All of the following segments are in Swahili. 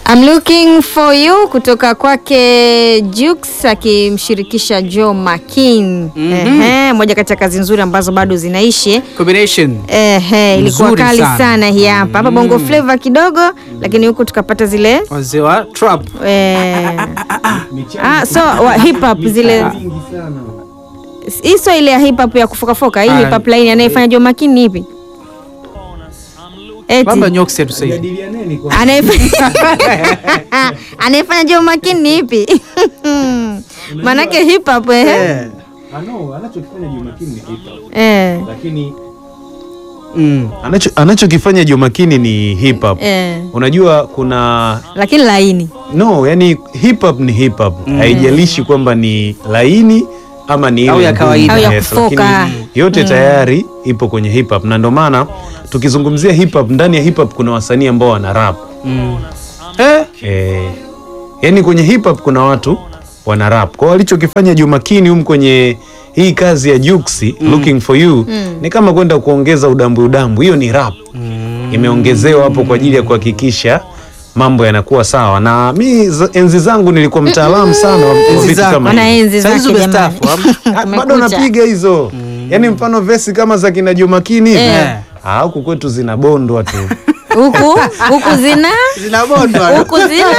I'm looking for you kutoka kwake Jux akimshirikisha Joe Makin. Ehe, moja kati ya kazi nzuri ambazo bado zinaishi. Combination. Ehe, ilikuwa Nzuri kali sana. sana, hii hapa hapa Bongo Flava kidogo, lakini huku tukapata zile Wazee wa trap. eh, ah, so wa hip hop zile hii sio ile ya hip hop ya kufokafoka. Hii Ah, hip hop line anayefanya Joe Makin ni ipi? Eti. Bamba nyoksi atusaidie. Anayefanya anayefanya Joe Makin ni ipi? Manake hip hop eh. Eh. anachokifanya Jumakini ni hip hop Eh. lakini Mm. anacho anachokifanya Jumakini ni hip hop. Eh. Unajua kuna Lakini laini. no, yani hip hop ni hip hop. Haijalishi kwamba ni laini ama ni Au ile ya ngumu. kawaida. Au ya Yes, kufoka. lakini yote tayari ipo kwenye hip hop na ndio maana tukizungumzia hip hop, ndani ya hip hop kuna wasanii ambao wana rap. Mm. Eh. Eh, yani kwenye hip hop kuna watu wana rap. Kwa hiyo alichokifanya Jumakini humu kwenye hii kazi ya Juksi looking for you ni kama kwenda kuongeza udambu udambu, hiyo ni rap imeongezewa hapo kwa ajili ya kuhakikisha mambo yanakuwa sawa. Na mi za- enzi zangu nilikuwa mtaalamu sana wa wa Enzi vitu zako. kama Wana hivi. enzi Saizi zake jamani. umestaafu, Ah, bado Kumekucha. napiga hizo yani, mfano vesi kama za kina Jumakini hivi Eh. ah, huku kwetu zinabondwa tu Huku huku zina Zinabondwa. huku zina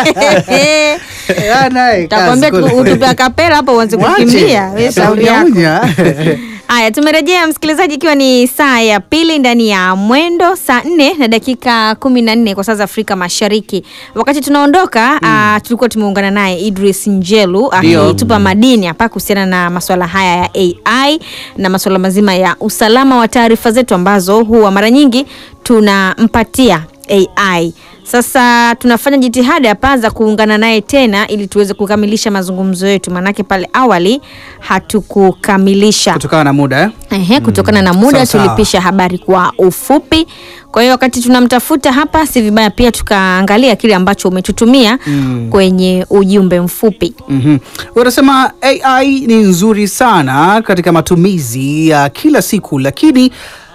takwambia utupe kapela hapo uanze kukimbia. Wewe shauri yako. Haya, tumerejea msikilizaji, ikiwa ni saa ya pili ndani ya mwendo, saa nne na dakika kumi na nne kwa saa za Afrika Mashariki. Wakati tunaondoka ah, tulikuwa tumeungana naye Idris Njelu Ndio. akitupa madini hapa kuhusiana na masuala haya ya AI na masuala mazima ya usalama wa taarifa zetu ambazo huwa mara nyingi tunampatia AI. Sasa tunafanya jitihada hapa za kuungana naye tena ili tuweze kukamilisha mazungumzo yetu, maanake pale awali hatukukamilisha. Kutokana na muda eh? Ehe, kutokana na muda Sawa, sawa. tulipisha habari kwa ufupi. Kwa hiyo wakati tunamtafuta hapa, si vibaya pia tukaangalia kile ambacho umetutumia kwenye ujumbe mfupi. Mhm. Wanasema AI ni nzuri sana katika matumizi ya kila siku, lakini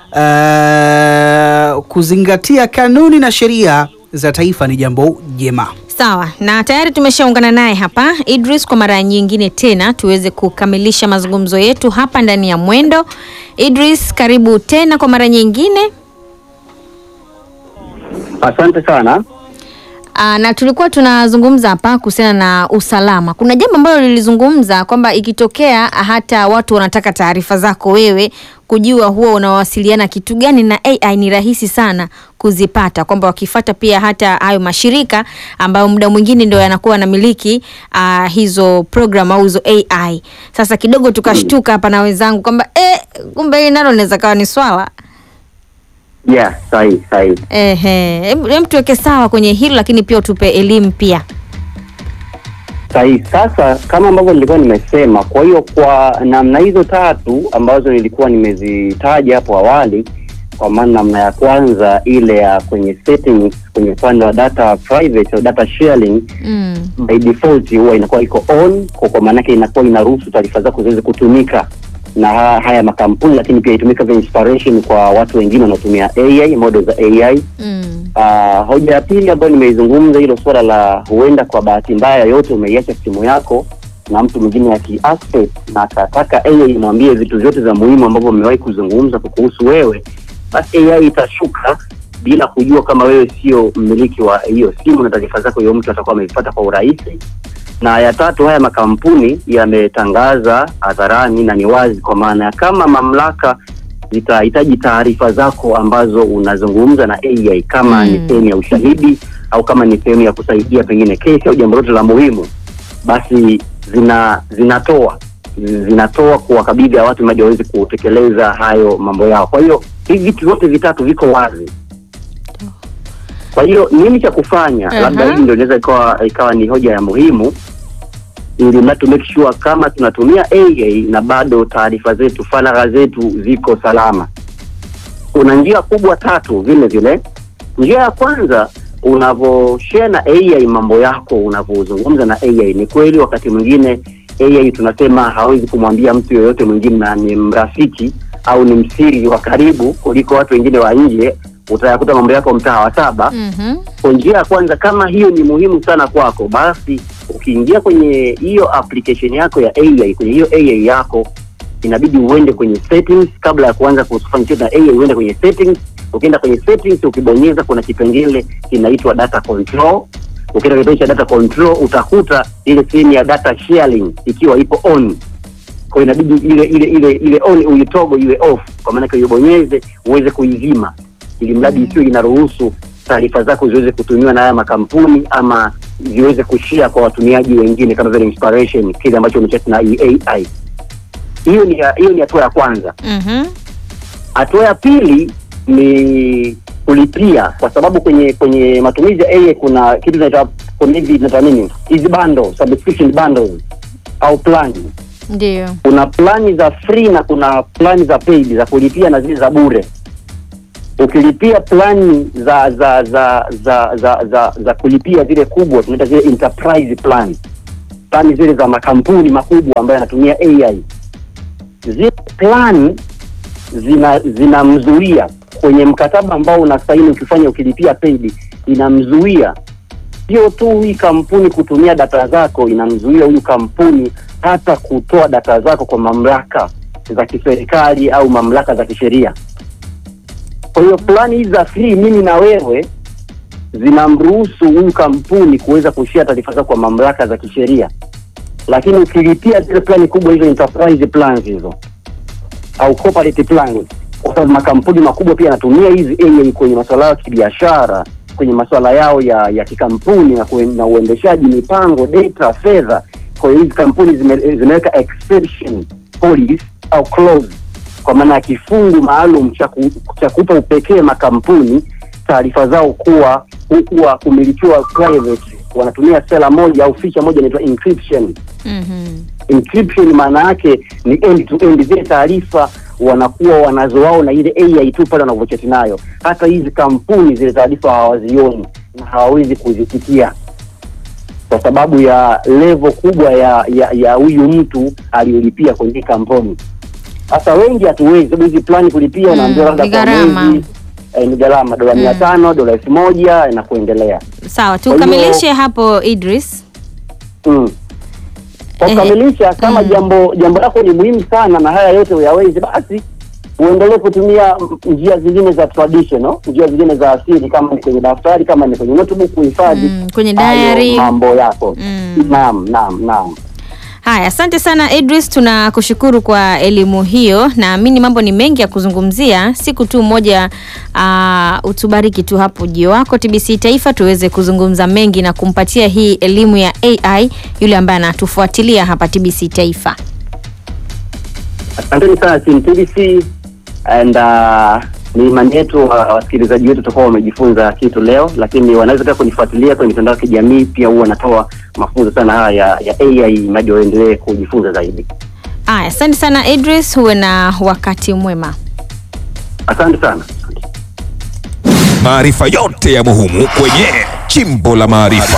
uh, kuzingatia kanuni na sheria za taifa ni jambo jema. Sawa, na tayari tumeshaungana naye hapa Idris kwa mara nyingine tena tuweze kukamilisha mazungumzo yetu hapa ndani ya Mwendo. Idris, karibu tena kwa mara nyingine. Asante sana. Aa, na tulikuwa tunazungumza hapa kuhusiana na usalama. Kuna jambo ambalo lilizungumza kwamba ikitokea hata watu wanataka taarifa zako wewe kujua huwa unawasiliana kitu gani na AI ni rahisi sana kuzipata, kwamba wakifata pia hata hayo mashirika ambayo muda mwingine ndio yanakuwa yanamiliki uh, hizo program au hizo AI. Sasa kidogo tukashtuka hapa na wenzangu kwamba eh, kumbe hili nalo linaweza kawa ni swala Yeah, sahihi sahihi. Ehe, hem hem tuweke sawa kwenye hilo, lakini pia utupe elimu pia. Sahihi. Sasa kama ambavyo nilikuwa nimesema, kwa hiyo kwa namna hizo tatu ambazo nilikuwa nimezitaja hapo awali, kwa maana namna ya kwanza ile ya kwenye settings, kwenye upande wa data private au data sharing Mm. by default huwa inakuwa iko on, kwa kwa maana yake inakuwa inaruhusu taarifa zako ziweze kutumika na ha- haya makampuni, lakini pia itumika vya inspiration kwa watu wengine wanaotumia AI, model za AI Mm. Uh, hoja ya pili ambayo nimeizungumza hilo suala la huenda kwa bahati mbaya yote umeiacha simu yako na mtu mwingine akiaccess na akataka AI imwambie vitu vyote vya muhimu ambavyo umewahi kuzungumza kuhusu wewe, basi AI itashuka bila kujua kama wewe sio mmiliki wa hiyo simu na taarifa zako hiyo mtu atakuwa amevipata kwa urahisi. Na ya tatu, haya makampuni yametangaza hadharani na ni wazi, kwa maana ya kama mamlaka zitahitaji taarifa zako ambazo unazungumza na AI kama Mm. ni sehemu ya ushahidi au kama ni sehemu ya kusaidia pengine kesi au jambo lote la muhimu, basi zina zinatoa zinatoa kuwakabidhi hawa watu ili waweze kutekeleza hayo mambo yao. Kwa hiyo hivi vitu vyote vitatu viko wazi. Kwa hiyo nini cha kufanya? Aha. Labda hii ndio inaweza ikawa ikawa ni hoja ya muhimu ili na to make sure kama tunatumia AI na bado taarifa zetu, faragha zetu ziko salama. Kuna njia kubwa tatu vile vile. Njia ya kwanza unavyoshare na AI mambo yako, unavyozungumza na AI, ni kweli wakati mwingine AI tunasema hawezi kumwambia mtu yoyote mwingine na ni mrafiki au ni msiri wa karibu kuliko watu wengine wa nje utayakuta mambo yako mtaa wa saba Mhm. kwa njia ya kwanza, kama hiyo ni muhimu sana kwako, basi ukiingia kwenye hiyo application yako ya AI, kwenye hiyo AI yako inabidi uende kwenye settings kabla ya kuanza kufanya chochote na AI, uende kwenye settings. Ukienda kwenye settings, ukibonyeza kuna kipengele kinaitwa data control. Ukienda kipengele cha data control, utakuta ile sehemu ya data sharing ikiwa ipo on kwa hiyo inabidi ile ile ile ile on uitogo iwe off, kwa maana hiyo ubonyeze uweze kuizima, ili mradi isiwe inaruhusu taarifa zako ziweze kutumiwa na haya makampuni ama ziweze kushia kwa watumiaji wengine, kama vile inspiration, kile ambacho umechati na AI. Hiyo ni hiyo ni hatua ya kwanza. Mhm. Hatua ya pili ni kulipia, kwa sababu kwenye kwenye matumizi ya AI kuna kitu kinaitwa kuna hivi tunaita nini, hizi bundle, subscription bundles au plan Ndio. kuna plani za free na kuna plani za paid za kulipia na zile za bure. Ukilipia plani za za za za za za, za kulipia zile kubwa tunaita zile enterprise plan, plani zile za makampuni makubwa ambayo yanatumia AI, zile plani zina zinamzuia kwenye mkataba ambao unasaini ukifanya ukilipia paid, inamzuia sio tu hii kampuni kutumia data zako, inamzuia huyu kampuni hata kutoa data zako kwa mamlaka za kiserikali au mamlaka za kisheria. Kwa hiyo plani hizi za free, mimi na wewe, zinamruhusu huyu kampuni kuweza kushia taarifa zako kwa mamlaka za kisheria, lakini ukilipia zile plani kubwa hizo, enterprise plans hizo au corporate plans, kwa sababu makampuni makubwa pia yanatumia hizi AI kwenye masuala yao ya kibiashara, kwenye masuala yao ya ya kikampuni na, kuen- na uendeshaji mipango, data, fedha. Kwa hiyo hizi kampuni zime, zimeweka exception policy au clause, kwa maana ya kifungu maalum cha ku- cha kupa upekee makampuni taarifa zao kuwa kuwa kumilikiwa private. Wanatumia sera moja au feature moja inaitwa encryption Mhm. encryption maana yake ni end to end, zile taarifa wanakuwa wanazo wao na ile AI tu pale wanavyochati nayo. Hata hizi kampuni zile taarifa hawazioni na hawawezi kuzifikia kwa sababu ya level kubwa ya ya ya huyu mtu aliyolipia kwenye hii kampuni. Sasa wengi hatuwezi, sababu hizi plani kulipia Mm, unaambiwa labda ni kwa gharama. mwezi eh, ni gharama dola mia tano dola elfu moja na kuendelea. Sawa, hiyo- tukamilishe hapo Idris. Mm. Kwa Ehe. kukamilisha, kama Mm. jambo jambo lako ni muhimu sana na haya yote uyawezi, basi uendelee kutumia mm, njia zingine za traditional, njia zingine za asili, kama ni kwenye daftari, kama ni kwenye notebook kuhifadhi Mm, kwenye hayo diary. mambo yako. Mm. Naam, naam, naam. Haya, asante sana Idris, tunakushukuru kwa elimu hiyo. Naamini mambo ni mengi ya kuzungumzia, siku tu moja uh, utubariki tu hapo ujio wako TBC Taifa tuweze kuzungumza mengi na kumpatia hii elimu ya AI yule ambaye anatufuatilia hapa TBC Taifa. Asanteni sana Team TBC and uh, ni imani yetu wa- wasikilizaji wetu tutakuwa wamejifunza kitu leo, lakini wanaweza pia kunifuatilia kwenye mitandao ya kijamii, pia huwa wanatoa mafunzo sana haya ya, ya AI mradi waendelee kujifunza zaidi. Haya, asante sana Idris, huwe na wakati mwema. Asante sana. Maarifa yote ya muhimu kwenye Chimbo la Maarifa.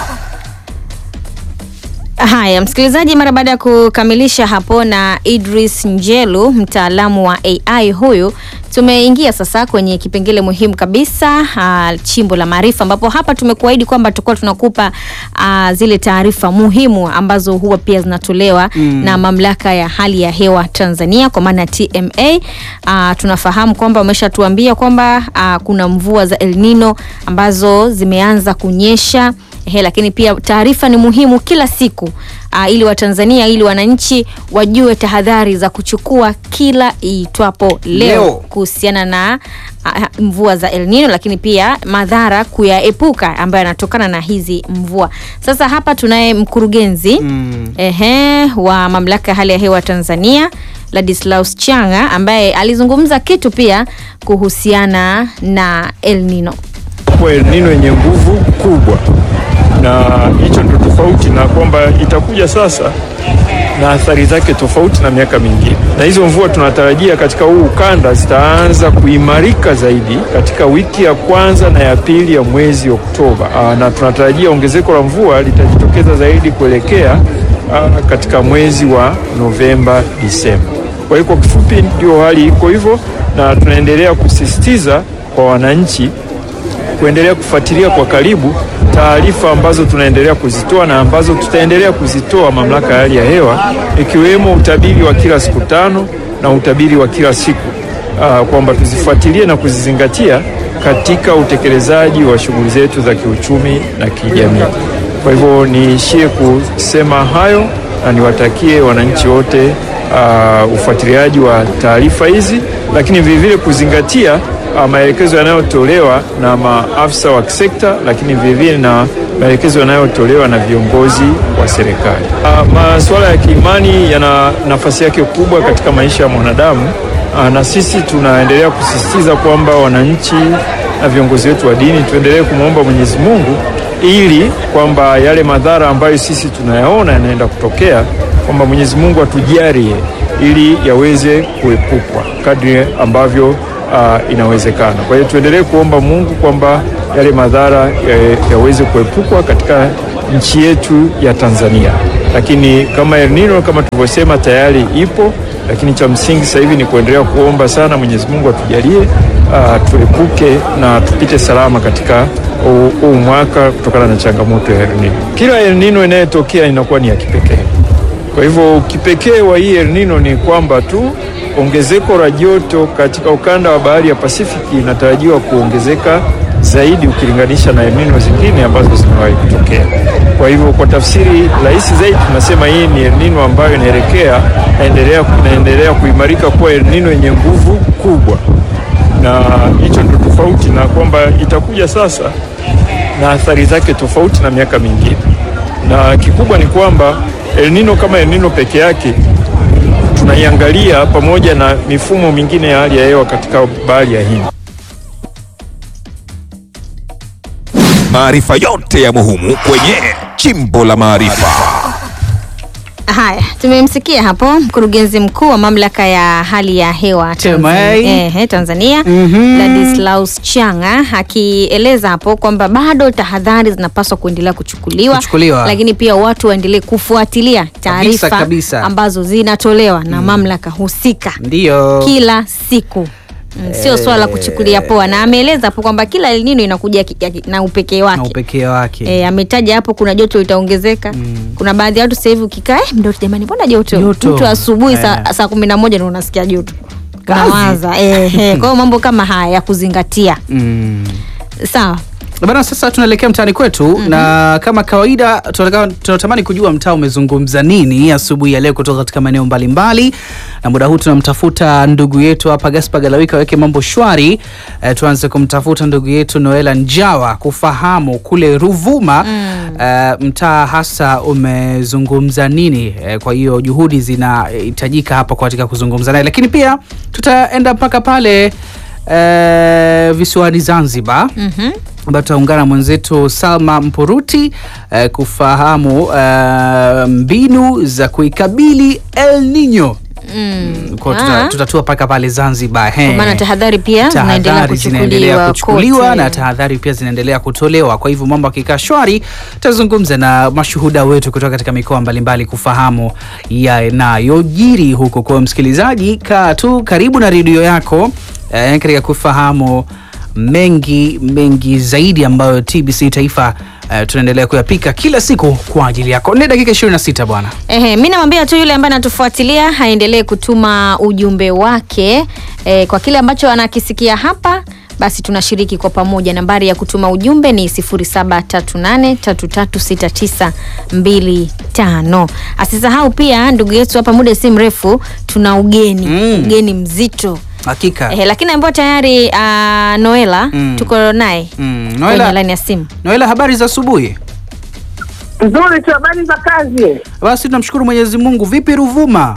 Haya, msikilizaji, mara baada ya kukamilisha hapo na Idris Njelu, mtaalamu wa AI huyu, tumeingia sasa kwenye kipengele muhimu kabisa uh, chimbo la maarifa, ambapo hapa tumekuahidi kwamba tutakuwa tunakupa uh, zile taarifa muhimu ambazo huwa pia zinatolewa mm. na mamlaka ya hali ya hewa Tanzania kwa maana ya TMA. Uh, tunafahamu kwamba wameshatuambia kwamba uh, kuna mvua za El Nino ambazo zimeanza kunyesha He, lakini pia taarifa ni muhimu kila siku uh, ili Watanzania ili wananchi wajue tahadhari za kuchukua kila iitwapo leo, Leo. kuhusiana na uh, mvua za El Nino, lakini pia madhara kuyaepuka ambayo yanatokana na hizi mvua. Sasa hapa tunaye mkurugenzi Mm. ehe, wa mamlaka ya hali ya hewa Tanzania Ladislaus Changa ambaye alizungumza kitu pia kuhusiana na El Nino. kwa El Nino yenye nguvu kubwa, na hicho ndio tofauti na kwamba itakuja sasa na athari zake tofauti na miaka mingine, na hizo mvua tunatarajia katika huu ukanda zitaanza kuimarika zaidi katika wiki ya kwanza na ya pili ya mwezi Oktoba. Aa, na tunatarajia ongezeko la mvua litajitokeza zaidi kuelekea aa, katika mwezi wa Novemba, Disemba. Kwa hiyo kwa kifupi, ndio hali iko hivyo, na tunaendelea kusisitiza kwa wananchi kuendelea kufuatilia kwa karibu taarifa ambazo tunaendelea kuzitoa na ambazo tutaendelea kuzitoa mamlaka ya hali ya hewa, ikiwemo utabiri wa kila siku tano na utabiri wa kila siku uh, kwamba tuzifuatilie na kuzizingatia katika utekelezaji wa shughuli zetu za kiuchumi na kijamii. Kwa hivyo niishie kusema hayo na niwatakie wananchi wote uh, ufuatiliaji wa taarifa hizi, lakini vilevile kuzingatia uh, maelekezo yanayotolewa na maafisa wa kisekta, lakini vilevile na maelekezo yanayotolewa na viongozi wa serikali. Uh, masuala ya kiimani yana nafasi yake kubwa katika maisha ya mwanadamu. Uh, na sisi tunaendelea kusisitiza kwamba wananchi na viongozi wetu wa dini tuendelee kumwomba Mwenyezi Mungu ili kwamba yale madhara ambayo sisi tunayaona yanaenda kutokea kwamba Mwenyezi Mungu atujalie ili yaweze kuepukwa kadri ambavyo uh, inawezekana. Kwa hiyo tuendelee kuomba Mungu kwamba yale madhara ya- yaweze kuepukwa katika nchi yetu ya Tanzania. Lakini kama El Nino kama tulivyosema tayari ipo, lakini cha msingi sasa hivi ni kuendelea kuomba sana Mwenyezi Mungu atujalie uh, tuepuke na tupite salama katika huu huu mwaka kutokana na changamoto ya El Nino. Kila El Nino inayotokea inakuwa ni ya kipekee. Kwa hivyo kipekee wa hii El Nino ni kwamba tu ongezeko la joto katika ukanda wa bahari ya Pasifiki inatarajiwa kuongezeka zaidi ukilinganisha na El Nino zingine ambazo zimewahi kutokea. Kwa hivyo kwa tafsiri rahisi zaidi tunasema hii ni El Nino ambayo inaelekea inaendelea, inaendelea kuimarika kuwa El Nino yenye nguvu kubwa, na hicho ndio tofauti na kwamba itakuja sasa na athari zake tofauti na miaka mingine, na kikubwa ni kwamba El Nino kama El Nino peke yake tunaiangalia pamoja na mifumo mingine ya hali ya hewa katika bahari ya Hindi. Maarifa yote ya muhimu kwenye Chimbo la Maarifa. Haya, tumemsikia hapo mkurugenzi mkuu wa mamlaka ya hali ya hewa TMA. Tanzania, eh, Tanzania Mhm. Ladislaus Changa akieleza hapo kwamba bado tahadhari zinapaswa kuendelea kuchukuliwa, Kuchukuliwa. lakini pia watu waendelee kufuatilia taarifa kabisa. ambazo zinatolewa na mamlaka husika Ndiyo. kila siku Mm, sio swala la kuchukulia poa, na ameeleza hapo kwamba kila El Nino inakuja ki- ya ki- na upekee na wake. upekee wake. E, ametaja hapo kuna joto litaongezeka. Kuna baadhi ya watu sasa hivi ukikaa eh, mdoto jamani, mbona joto? Joto. Mtu asubuhi saa, Eh. saa kumi na moja ndio unasikia joto. Kazi. Unawaza eh, eh. Kwa hiyo mambo kama haya ya kuzingatia. Mm. Sawa. Bana, sasa tunaelekea mtaani kwetu na kama kawaida tunataka- tunatamani kujua mtaa umezungumza nini asubuhi ya leo kutoka katika maeneo mbalimbali, na muda huu tunamtafuta ndugu yetu hapa Gaspar Galawika aweke mambo shwari. Eh, tuanze kumtafuta ndugu yetu Noela Njawa kufahamu kule Ruvuma eh, mtaa hasa umezungumza nini. Eh, kwa hiyo juhudi zinahitajika hapa katika kuzungumza naye, lakini pia tutaenda mpaka pale eh, visiwani Zanzibar Mhm. ambayo tutaungana na mwenzetu Salma Mpuruti eh, kufahamu eh, mbinu za kuikabili El Nino. Mm. Kwa tuta, Ah. tutatua mpaka pale Zanzibar. he. Kwa maana tahadhari pia zinaendelea tahadhari zinaendelea kuchukuliwa kuchukuliwa kote. na tahadhari pia zinaendelea kutolewa. Kwa hivyo mambo akikaa shwari, tutazungumza na mashuhuda wetu kutoka katika mikoa mbalimbali kufahamu yanayojiri huko. Kwa msikilizaji, kaa tu karibu na redio yako eh, katika kufahamu mengi mengi zaidi ambayo TBC Taifa eh, tunaendelea kuyapika kila siku kwa ajili yako. Ni dakika 26 bwana. Ehe, mi namwambia tu yule ambaye anatufuatilia aendelee kutuma ujumbe wake e, kwa kile ambacho anakisikia hapa basi tunashiriki kwa pamoja. Nambari ya kutuma ujumbe ni 0738336925. Asisahau pia ndugu yetu hapa, muda si mrefu tuna ugeni Mm. ugeni mzito Hakika. Ehe, lakini ambayo tayari uh, Noela Mm. tuko naye Mm. kwenye Noela, laini ya simu. Noela, habari za asubuhi? Nzuri tu, habari za kazi? Basi tunamshukuru Mwenyezi Mungu. Vipi Ruvuma?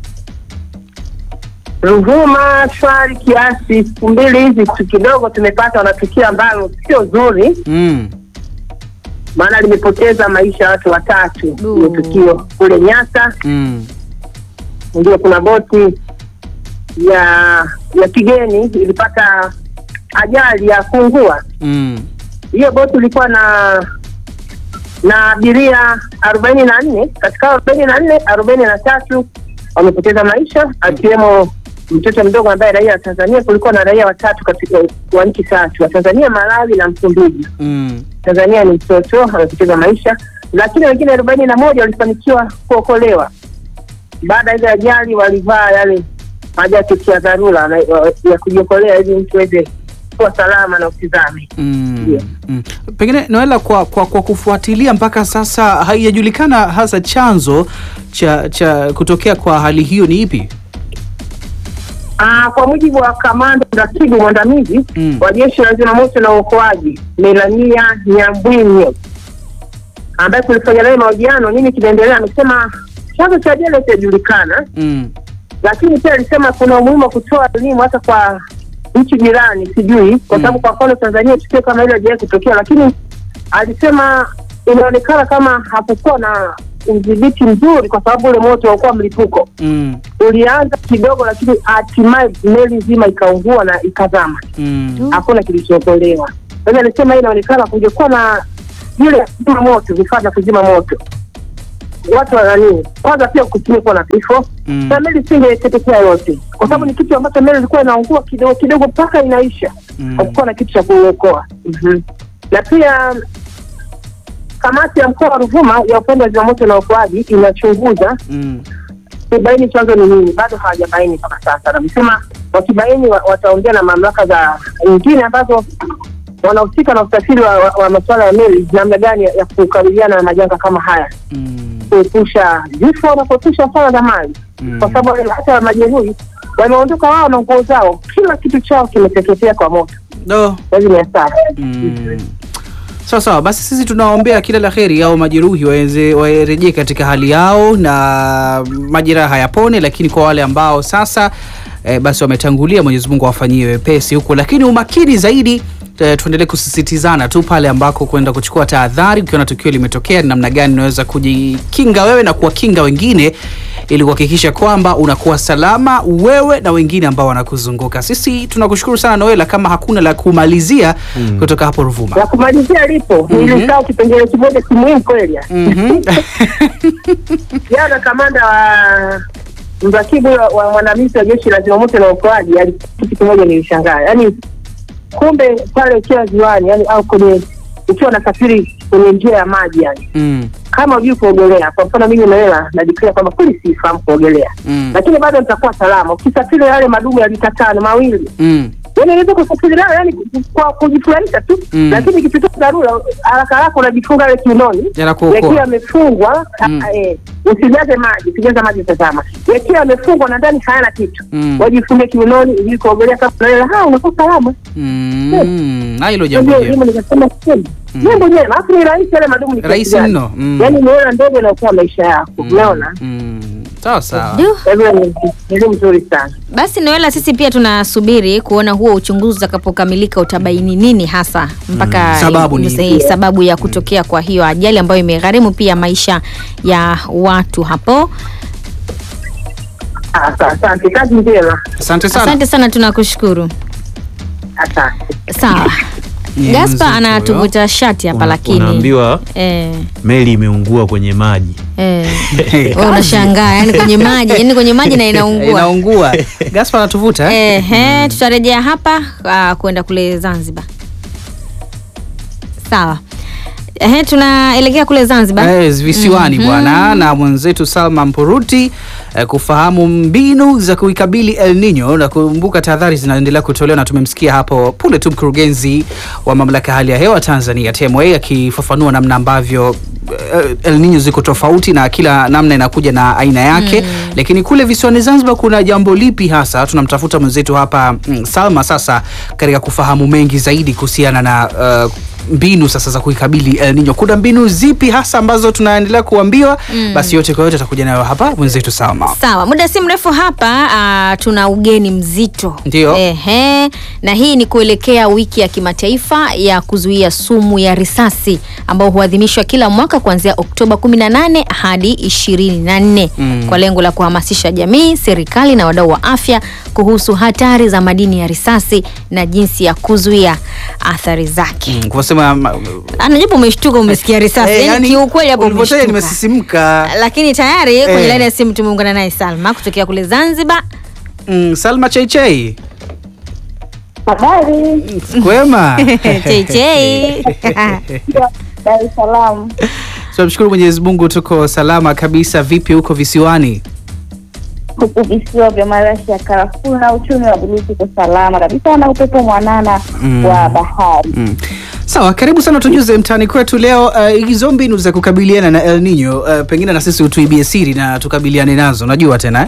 Ruvuma shwari kiasi. Siku mbili hizi tu kidogo tumepatwa na tukio ambalo sio zuri, Mm. maana limepoteza maisha ya watu watatu. Du. Hiyo tukio kule Nyasa, Mm. ndio kuna boti ya ya kigeni ilipata ajali ya kuungua. Mm. Hiyo boti ilikuwa na na abiria arobaini na nne katika arobaini na nne arobaini na tatu wamepoteza maisha akiwemo mtoto mdogo ambaye raia wa Tanzania. Kulikuwa na raia watatu katika wa nchi tatu, wa Tanzania, Malawi na Msumbiji. Mm. Tanzania ni mtoto amepoteza maisha, lakini wengine arobaini na moja walifanikiwa kuokolewa. Baada ya ile ajali, walivaa yale majaketi ya dharura na- ya kujiokolea ili mtu aweze kuwa salama na usizame. Mm. Ndio. Mm. Pengine Noela, kwa, kwa, kwa kufuatilia mpaka sasa haijajulikana hasa chanzo cha, cha kutokea kwa hali hiyo ni ipi? Ah, kwa mujibu wa kamanda mratibu mwandamizi Mm. wa jeshi la zimamoto na uokoaji Melania Nyambwinyo ambaye kulifanya naye mahojiano, nini kinaendelea, amesema chanzo cha ajali hakijajulikana, Mm. lakini pia alisema kuna umuhimu wa kutoa elimu hata kwa nchi jirani, sijui kwa Mm. sababu kwa mfano Tanzania tukio kama hilo hajawahi kutokea, lakini alisema inaonekana kama hakukuwa na udhibiti mzuri, kwa sababu ule moto haukuwa mlipuko Mm. ulianza kidogo, lakini hatimaye meli nzima ikaungua na ikazama, Mm. hakuna kilichookolewa. Sasa alisema hii inaonekana kungekuwa na vile kuzima moto, vifaa vya kuzima moto, watu wa nani, kwanza pia kusingekuwa na vifo Mm. na meli isingeteketea yote, kwa sababu ni kitu ambacho meli ilikuwa inaungua kidogo kidogo mpaka inaisha, Mm. hakukuwa na kitu cha kuokoa. Mhm. Na pia kamati ya mkoa wa Ruvuma ya upande wa zimamoto na uokoaji inachunguza Mm. kubaini chanzo ni nini, bado hawajabaini mpaka sasa. Wamesema wakibaini wa- wataongea na mamlaka za nyingine ambazo wanahusika na usafiri wa, wa, wa masuala ya meli, namna gani ya, ya kukabiliana na majanga kama haya, Mm. kuepusha vifo na kuepusha hasara za mali, Mm. kwa sababu wale hata majeruhi wameondoka wao na nguo zao, kila kitu chao kimeteketea kwa moto, No. hizi ni hasara. Mm. Sawa sawa, basi sisi tunawaombea kila la heri au majeruhi waweze warejee katika hali yao na majeraha yapone, lakini kwa wale ambao sasa eh, basi wametangulia, Mwenyezi Mungu awafanyie wepesi huko, lakini umakini zaidi eh, tuendelee kusisitizana tu pale ambako kwenda kuchukua tahadhari. Ukiona tukio limetokea, ni namna gani unaweza kujikinga wewe na kuwakinga wengine ili kuhakikisha kwamba unakuwa salama wewe na wengine ambao wanakuzunguka. Sisi tunakushukuru sana Noela, kama hakuna la kumalizia kutoka hapo Ruvuma. La kumalizia lipo Mhm. nilisahau kipengele kimoja kimuhimu kweli. Mhm. Jana kamanda wa mrakibu wa- wa mwandamizi wa jeshi la zimamoto na uokoaji ali- kitu kimoja nilishangaa, yaani kumbe pale ukiwa ziwani, yani au kwenye ukiwa nasafiri kwenye njia ya maji, yani Mm, kama hujui kuogelea, kwa mfano mimi Noela najiklia kwamba kweli sifahamu kuogelea, mm, lakini bado nitakuwa salama ukisafiri yale madumu ya lita tano mawili mm, yani unaweza kusafiri nayo yani kwa kujifurahisha tu Mm. lakini ikipita dharura haraka haraka unajifunga ile kiunoni Yanakuokoa. yakiwa yamefungwa Mm. ah, eh, usijaze maji usijaze maji tazama yakiwa yamefungwa na ndani hayana kitu Mm. wajifunge kiunoni ili kuogelea kama unaelewa ha unakuwa salama mm. Na hilo jambo ndio jema. elimu nikasema kweli jambo jema alafu ni rahisi yale madumu ni Rahisi kiasi gani? mno, mm. yaani umeona ndege inaokoa maisha yako umeona Mm. Sawa sawa. Du. kwa hivyo ni elimu nzuri sana Basi Noela, sisi pia tunasubiri kuona huo uchunguzi utakapokamilika utabaini nini hasa mpaka Mm, sababu ni mse- ipi? sababu ya kutokea kwa hiyo ajali ambayo imegharimu pia maisha ya watu hapo. Ah, sa- asante kazi njema Asante sana. Asante sana, tunakushukuru. asante Sawa. Ni Gaspa mzito anatuvuta shati hapa Una- lakini unaambiwa eh, meli imeungua kwenye maji eh. Wewe unashangaa yani kwenye maji yani kwenye maji na inaungua. Inaungua. Gaspar anatuvuta eh? Ehe, tutarejea hapa uh, kwenda kule Zanzibar. Sawa. Ehe, tunaelekea kule Zanzibar. Eh, visiwani bwana na mwenzetu Salma Mpuruti eh, kufahamu mbinu za kuikabili El Nino na kumbuka tahadhari zinaendelea kutolewa, na tumemsikia hapo punde tu mkurugenzi wa mamlaka ya hali ya hewa Tanzania TMA akifafanua namna ambavyo eh, El Nino ziko tofauti na kila namna inakuja na aina yake lakini kule visiwani Zanzibar kuna jambo lipi hasa? Tunamtafuta mwenzetu hapa mm, Salma sasa katika kufahamu mengi zaidi kuhusiana na uh, mbinu sasa za kuikabili El Nino. Kuna mbinu zipi hasa ambazo tunaendelea kuambiwa? Basi yote kwa yote atakuja nayo hapa mwenzetu Salma. Sawa, muda si mrefu hapa uh, tuna ugeni mzito. Ndio. Ehe, na hii ni kuelekea wiki ya kimataifa ya kuzuia sumu ya risasi ambao huadhimishwa kila mwaka kuanzia Oktoba 18 hadi 24 Mm. kwa lengo la kuhamasisha jamii, serikali na wadau wa afya kuhusu hatari za madini ya risasi na jinsi ya kuzuia athari zake. Mm, kwa sema ma- Anajibu umeshtuka, umesikia risasi. eh, yani, yani, kiukweli hapo ulivyotaja umeshtuka nimesisimka. lakini tayari kwenye Eh. laini ya simu tumeungana naye Salma kutokea kule Zanzibar. Mm, Salma Cheichei. Habari Kwema. Cheichei. Dar es Salaam. Tunamshukuru Mwenyezi Mungu tuko salama kabisa. Vipi huko visiwani? Huku visiwa vya marashi ya karafuu na uchumi wa buluu tuko salama kabisa na upepo mwanana Mm. wa bahari. Mm. Sawa, karibu sana tujuze mtaani kwetu leo uh, hizo mbinu za kukabiliana na El Nino uh, pengine na sisi utuibie siri na tukabiliane nazo. Najua tena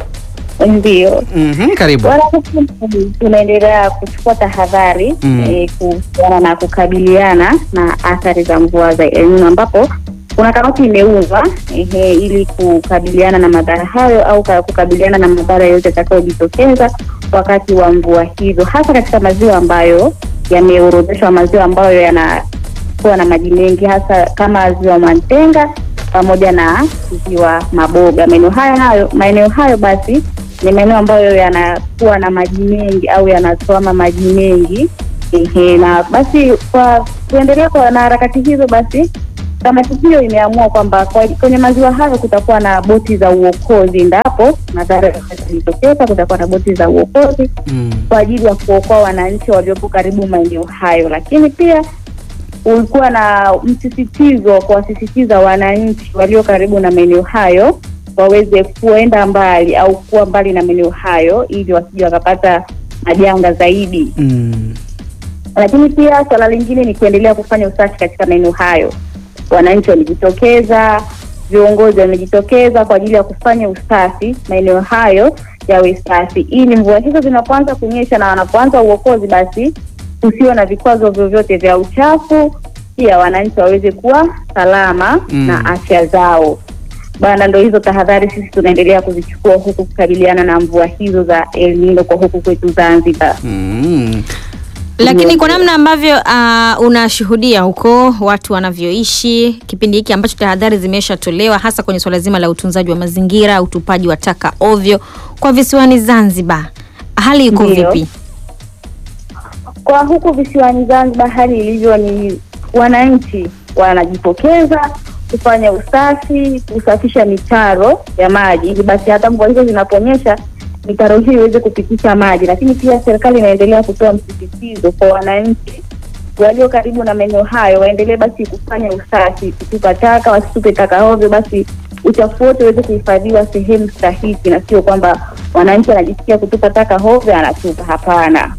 eh? Ndio. Mhm, karibu. Bwana, tunaendelea kuchukua tahadhari Mm. eh, kuhusiana na kukabiliana na athari za mvua za El Nino ambapo kuna kamati imeundwa ehe, ili kukabiliana na madhara hayo au ka- kukabiliana na madhara yote yatakayojitokeza wakati wa mvua hizo, hasa katika maziwa ambayo yameorodheshwa, maziwa ambayo yanakuwa na maji mengi, hasa kama ziwa Mantenga pamoja na ziwa Maboga. Maeneo hayo hayo maeneo hayo basi ni maeneo ambayo yanakuwa na maji mengi au yanatuama maji mengi ehe, na basi kwa kuendelea kwa na harakati hizo basi kamati hiyo imeamua kwamba kwa- kwenye maziwa hayo kutakuwa na boti za uokozi endapo madhara yatajitokeza, kutakuwa na boti za uokozi Mm. kwa ajili ya kuokoa wananchi waliopo karibu maeneo hayo, lakini pia ulikuwa na msisitizo wa kuwasisitiza wananchi walio karibu na maeneo hayo waweze kuenda mbali au kuwa mbali na maeneo hayo ili wasije wakapata majanga zaidi Mm. lakini pia swala lingine ni kuendelea kufanya usafi katika maeneo hayo. Wananchi wamejitokeza, viongozi wamejitokeza kwa ajili ya kufanya usafi maeneo hayo yawe safi, ili mvua hizo zinapoanza kunyesha na wanapoanza uokozi, basi kusiwe na vikwazo vyovyote vya uchafu, pia wananchi waweze kuwa salama Mm. na afya zao. Bana, ndo hizo tahadhari sisi tunaendelea kuzichukua huku kukabiliana na mvua hizo za El Nino kwa huku kwetu Zanzibar. Mm. Lakini kwa namna ambavyo uh, unashuhudia huko watu wanavyoishi kipindi hiki ambacho tahadhari zimeshatolewa hasa kwenye swala zima la utunzaji wa mazingira, utupaji wa taka ovyo kwa visiwani Zanzibar, hali iko Ndio. vipi? Kwa huku visiwani Zanzibar hali ilivyo ni wananchi wanajitokeza kufanya usafi, kusafisha mitaro ya maji ili basi hata mvua hizo zinaponyesha mitaro hiyo iweze kupitisha maji, lakini pia serikali inaendelea kutoa msisitizo kwa wananchi walio karibu na maeneo hayo waendelee basi kufanya usafi, kutupa taka, wasitupe taka ovyo, basi uchafu wote uweze kuhifadhiwa sehemu stahiki, na sio kwamba wananchi wanajisikia kutupa taka ovyo anatupa. Hapana.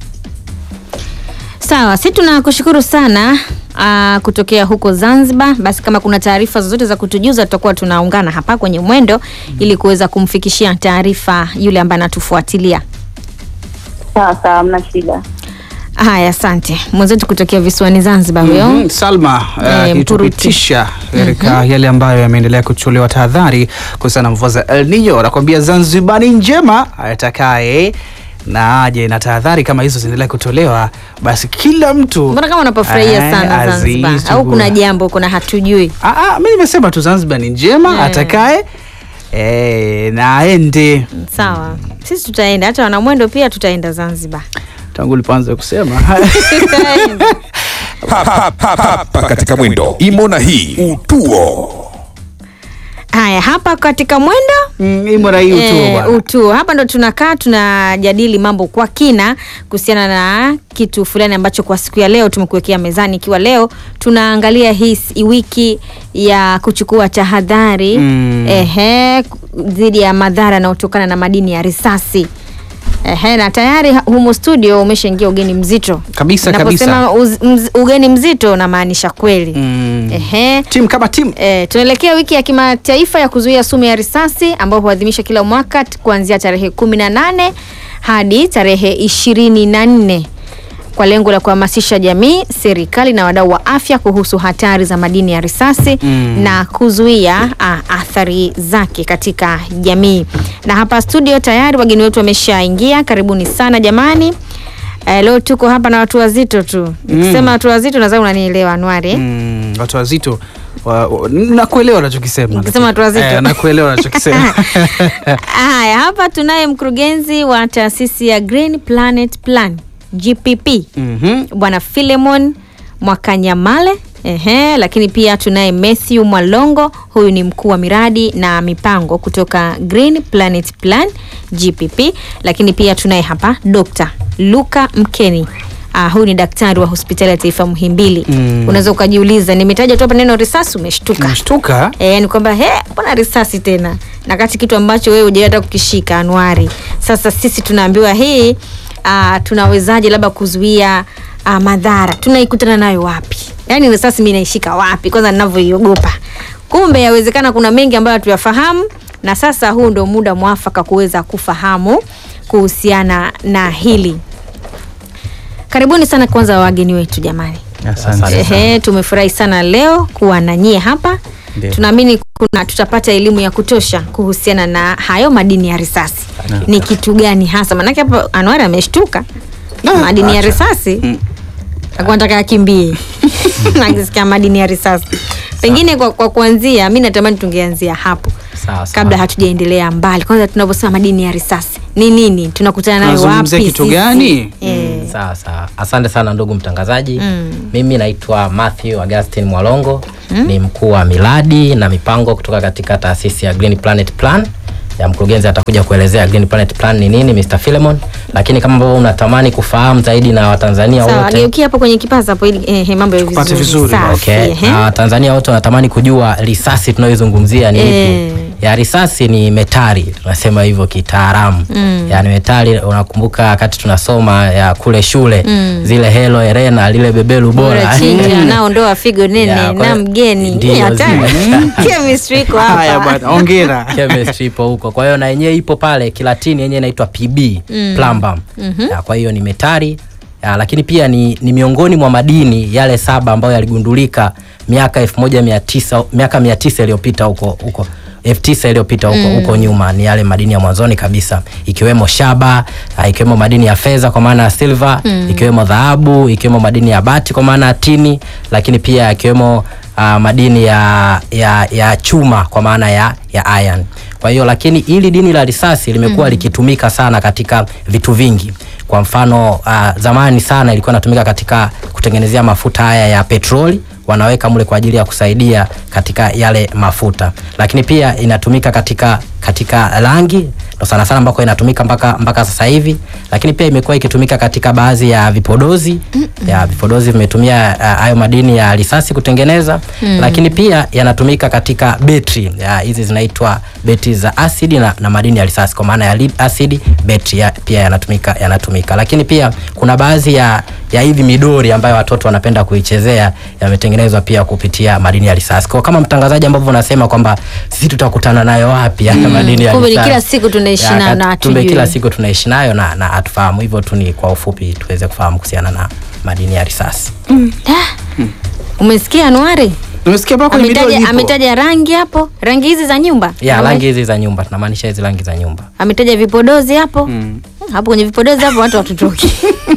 Sawa, si tunakushukuru sana uh, kutokea huko Zanzibar. Basi kama kuna taarifa zozote za kutujuza, tutakuwa tunaungana hapa kwenye mwendo ili kuweza kumfikishia taarifa yule ambaye anatufuatilia. Sawa sawa, mna shida. Haya, asante mwenzetu kutokea visiwani Zanzibar huyo. Mhm, Salma Eh, akitupitisha katika yale ambayo yameendelea kuchukuliwa tahadhari kuhusiana na mvua za El Nino. Anakuambia Zanzibar ni njema, atakaye na aje na tahadhari kama hizo zinaendelea kutolewa, basi kila mtu Mbona kama unapofurahia eh, sana Zanzibar azizi au tu. kuna jambo kuna hatujui? Ah, ah, mi nimesema tu Zanzibar ni njema, Eh. atakaye eh, na aende. Sawa, sisi tutaenda, hata wanamwendo pia tutaenda Zanzibar. Tangu ulipoanza kusema Tutaenda. hapa, hapa, hapa katika mwendo imo na hii utuo Haya, hapa katika mwendo Mm, imo na hii utuo Eh, bwana. utuo. Hapa ndo tunakaa tunajadili mambo kwa kina kuhusiana na kitu fulani ambacho kwa siku ya leo tumekuwekea mezani, ikiwa leo tunaangalia hii s- wiki ya kuchukua tahadhari Mm. ehe, dhidi ya madhara yanayotokana na madini ya risasi. Ehe, na tayari ha- humu studio umeshaingia ugeni mzito Kabisa, Naposema uz, mz, ugeni mzito namaanisha kweli Mm. ehe, Timu kama timu E, tunaelekea wiki ya kimataifa ya kuzuia sumu ya risasi ambayo huadhimisha kila mwaka t- kuanzia tarehe 18 hadi tarehe 24 kwa lengo la kuhamasisha jamii, serikali na wadau wa afya kuhusu hatari za madini ya risasi Mm. na kuzuia a, athari zake katika jamii. Na hapa studio tayari wageni wetu wameshaingia. Karibuni sana jamani. Eh, leo tuko hapa na watu wazito tu. Nikisema watu wazito nadhani unanielewa Anwari. eh? Mm, watu wazito wa, wa, nakuelewa unachokisema. Ukisema watu wazito. Eh, nakuelewa unachokisema. Haya, hapa tunaye mkurugenzi wa taasisi ya Green Planet Plan GPP Mhm. Bwana Philemon Mwakanyamale. Ehe, lakini pia tunaye Matthew Mwalongo, huyu ni mkuu wa miradi na mipango kutoka Green Planet Plan GPP, lakini pia tunaye hapa Dr. Luka Mkeni. Ah, huyu ni daktari wa hospitali ya taifa Muhimbili. Mm. Unaweza ukajiuliza, nimetaja tu hapa neno risasi umeshtuka. Umeshtuka? Eh, ni kwamba he, mbona risasi tena? Na kati kitu ambacho wewe hujawahi hata kukishika Anuari. Sasa sisi tunaambiwa hii ah, tunawezaje labda kuzuia ah, madhara? Tunaikutana nayo wapi? Yaani risasi mimi naishika wapi? Kwanza ninavyoiogopa. Kumbe yawezekana kuna mengi ambayo hatuyafahamu na sasa huu ndo muda mwafaka kuweza kufahamu kuhusiana na hili. Karibuni sana kwanza wageni wetu jamani. Asante. Ehe, tumefurahi sana leo kuwa na nyie hapa. Ndio. Tunaamini kuna tutapata elimu ya kutosha kuhusiana na hayo madini ya risasi. Ni kitu gani hasa? Maanake hapo Anwar ameshtuka. Madini ya risasi. Alikuwa anataka akimbie. Akisikia madini ya risasi. Pengine kwa, kwa kuanzia mi natamani tungeanzia hapo Sawa, sawa. kabla hatujaendelea mbali. Kwanza tunavyosema madini ya risasi ni nini? Tunakutana nayo wapi? Tunazungumzia kitu sisi? gani? Eh. Sawa sawa, asante sana ndugu mtangazaji. Mm. Mimi naitwa Matthew Augustine Mwalongo ni mkuu wa miradi na mipango kutoka katika taasisi ya Green Planet Plan. Ya mkurugenzi atakuja kuelezea Green Planet Plan ni nini, Mr. Philemon, lakini kama ambavyo unatamani kufahamu zaidi na Watanzania Sawa, wote geukia hapo kwenye kipaza hapo ili eh, mambo ya Tupate vizuri. vizuri. Safi, Okay. ehe. Na Watanzania wote wanatamani kujua risasi tunayoizungumzia ni Eh. ipi. Ya risasi ni metali, tunasema hivyo kitaalamu. Mm. Yaani metali, unakumbuka wakati tunasoma ya kule shule Mm. zile Helo Herena lile beberu bora. Bora chinja nao ndoa figo nene Ya, kwa- na mgeni Ndio, Hii hatari. zile. Chemistry iko Haya hapa. bwana, hongera. chemistry ipo huko. Kwa hiyo na yenyewe ipo pale Kilatini yenyewe inaitwa PB Mm. plumbum. Mhm. Ya, kwa hiyo ni metali ya, lakini pia ni, ni miongoni mwa madini yale saba ambayo yaligundulika miaka 1900 miaka 900 iliyopita huko huko elfu tisa iliyopita huko Mm. huko nyuma ni yale madini ya mwanzoni kabisa ikiwemo shaba ah, ikiwemo madini ya fedha kwa maana ya silver Mm. ikiwemo dhahabu ikiwemo madini ya bati kwa maana ya tini lakini pia ikiwemo ah, madini ya, ya, ya chuma kwa maana ya, ya iron kwa hiyo lakini hili dini la risasi limekuwa likitumika sana katika vitu vingi kwa mfano uh, zamani sana ilikuwa inatumika katika kutengenezea mafuta haya ya petroli wanaweka mle kwa ajili ya kusaidia katika yale mafuta lakini pia inatumika katika katika rangi ndo sana sana ambako inatumika mpaka mpaka sasa hivi lakini pia imekuwa ikitumika katika baadhi ya vipodozi ya vipodozi vimetumia ah, hayo madini ya risasi kutengeneza Mm. lakini pia yanatumika katika betri ya, hizi zinaitwa betri za asidi na, na madini ya risasi kwa maana ya lead acid betri ya, pia yanatumika yanatumika lakini pia kuna baadhi ya ya hivi midori ambayo watoto wanapenda kuichezea yametengenezwa pia kupitia madini ya risasi kwa kama mtangazaji ambavyo unasema kwamba sisi tutakutana nayo wapi haya madini ya Kumbe ni risasi kila siku tunaishi Ya, nayo na kat- kumbe hatujui. kila siku tunaishi nayo na, na hatufahamu hivyo tu ni kwa ufupi tuweze kufahamu kuhusiana na madini ya risasi Umesikia Anuari? Nimesikia mpaka kwenye video Ametaja, ipo. ametaja rangi hapo, rangi hizi za nyumba. ya Ame- rangi hizi za nyumba tunamaanisha hizi rangi za nyumba Ametaja vipodozi hapo. Mm. Hapo kwenye vipodozi hapo watu watutoki.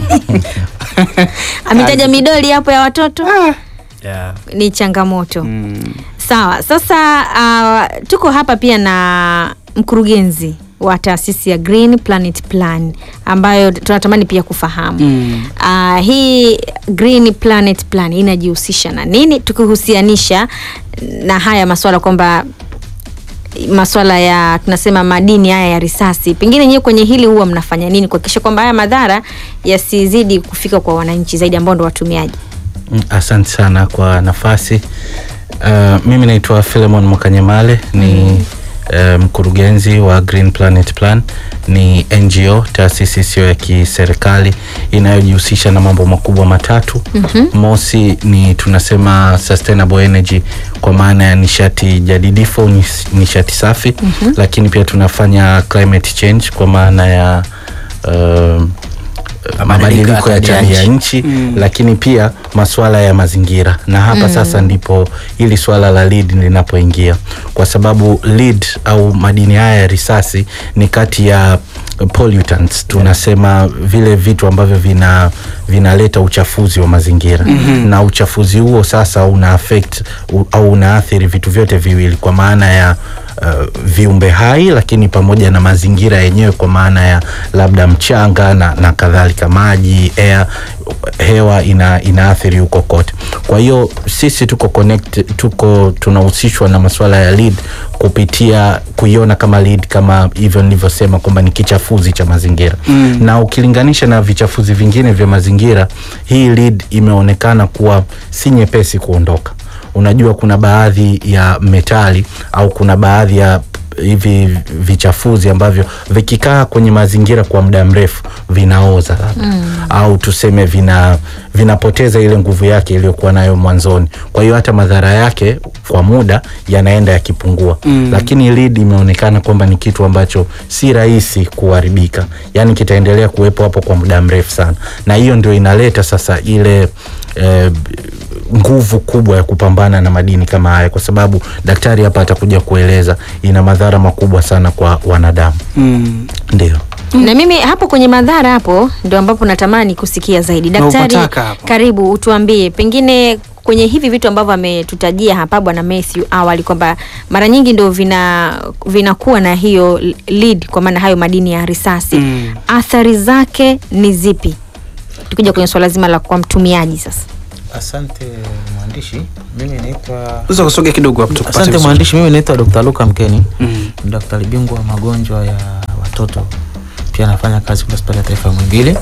ametaja midoli hapo ya watoto. yeah. Ni changamoto. Mm. Sawa, sasa uh, tuko hapa pia na mkurugenzi wa taasisi ya Green Planet Plan ambayo tunatamani pia kufahamu Mm. uh, hii Green Planet Plan inajihusisha na nini, tukihusianisha na haya maswala kwamba maswala ya tunasema madini haya ya risasi, pengine nyewe kwenye hili huwa mnafanya nini kuhakikisha kwamba haya madhara yasizidi kufika kwa wananchi zaidi ambao ndo watumiaji? Mm, Asante sana kwa nafasi. Uh, mimi naitwa Philemon Mwakanyemale ni uh, mkurugenzi wa Green Planet Plan. Ni NGO, taasisi isiyo ya kiserikali inayojihusisha na mambo makubwa matatu. Mosi ni tunasema sustainable energy kwa maana ya nishati jadidifu, nis- nishati safi, lakini pia tunafanya climate change kwa maana ya um, mabadiliko ya tabia nchi Mm. lakini pia masuala ya mazingira na hapa sasa ndipo hili swala la lead linapoingia kwa sababu lead au madini haya ya risasi ni kati ya pollutants tunasema vile vitu ambavyo vina vinaleta uchafuzi wa mazingira na uchafuzi huo sasa una affect u, au unaathiri vitu vyote viwili kwa maana ya uh, viumbe hai lakini pamoja na mazingira yenyewe kwa maana ya labda mchanga na, na kadhalika maji air hewa ina, inaathiri huko kote kwa hiyo sisi tuko connect, tuko tunahusishwa na masuala ya lead kupitia kuiona kama lead kama hivyo nilivyosema kwamba ni kichafuzi cha mazingira mm. na ukilinganisha na vichafuzi vingine vya mazingira hii lead imeonekana kuwa si nyepesi kuondoka unajua kuna baadhi ya metali au kuna baadhi ya hivi vichafuzi ambavyo vikikaa kwenye mazingira kwa muda mrefu vinaoza labda mm. au tuseme vina vinapoteza ile nguvu yake iliyokuwa nayo mwanzoni kwa hiyo hata madhara yake kwa muda yanaenda yakipungua mm. lakini lead imeonekana kwamba ni kitu ambacho si rahisi kuharibika yaani kitaendelea kuwepo hapo kwa muda mrefu sana na hiyo ndio inaleta sasa ile eh, nguvu kubwa ya kupambana na madini kama haya kwa sababu daktari hapa atakuja kueleza ina madhara makubwa sana kwa wanadamu Mm. ndio na mimi hapo kwenye madhara hapo ndio ambapo natamani kusikia zaidi daktari upataka hapo. karibu utuambie pengine kwenye hivi vitu ambavyo ametutajia hapa bwana Matthew awali kwamba mara nyingi ndio vina vinakuwa na hiyo lead kwa maana hayo madini ya risasi Mm. athari zake ni zipi tukija kwenye swala zima la kwa mtumiaji sasa Asante mwandishi, mimi naitwa Unaweza kusogea kidogo hapo tukupate Asante vizuri. mwandishi, mimi naitwa Dr. Luka Mkeni, Mm. ni daktari bingwa wa magonjwa ya watoto, pia nafanya kazi kwa hospitali ya taifa ya Muhimbili.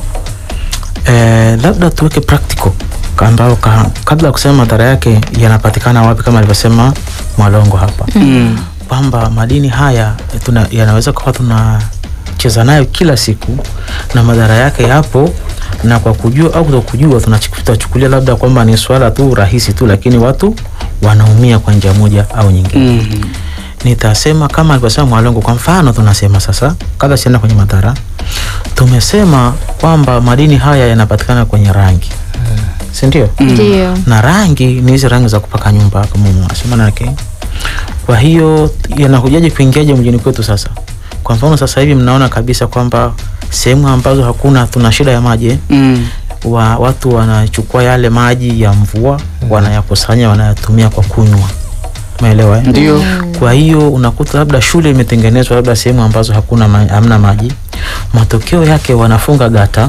Eh, labda tuweke practical ambao ka, kabla ya kusema madhara yake yanapatikana wapi, kama alivyosema Mwalongo hapa Mm. kwamba madini haya eh, tuna, yanaweza kuwa tunacheza nayo kila siku na madhara yake yapo na kwa kujua au kutokujua tunachu- tutachukulia labda kwamba ni swala tu rahisi tu lakini watu wanaumia kwa njia moja au nyingine Mm. nitasema kama alivyosema mwalongo kwa mfano tunasema sasa kabla sienda kwenye madhara tumesema kwamba madini haya yanapatikana kwenye rangi si ndio ndio na rangi ni hizi rangi za kupaka nyumba kama unasema nake kwa hiyo yanakujaje kuingiaje mjini kwetu sasa kwa mfano sasa hivi mnaona kabisa kwamba sehemu ambazo hakuna tuna shida ya maji eh, Mm. wa, watu wanachukua yale maji ya mvua wanayakusanya wanayatumia kwa kunywa umeelewa eh? Ndio. kwa hiyo unakuta labda shule imetengenezwa labda sehemu ambazo hakuna ma, hamna maji matokeo yake wanafunga gata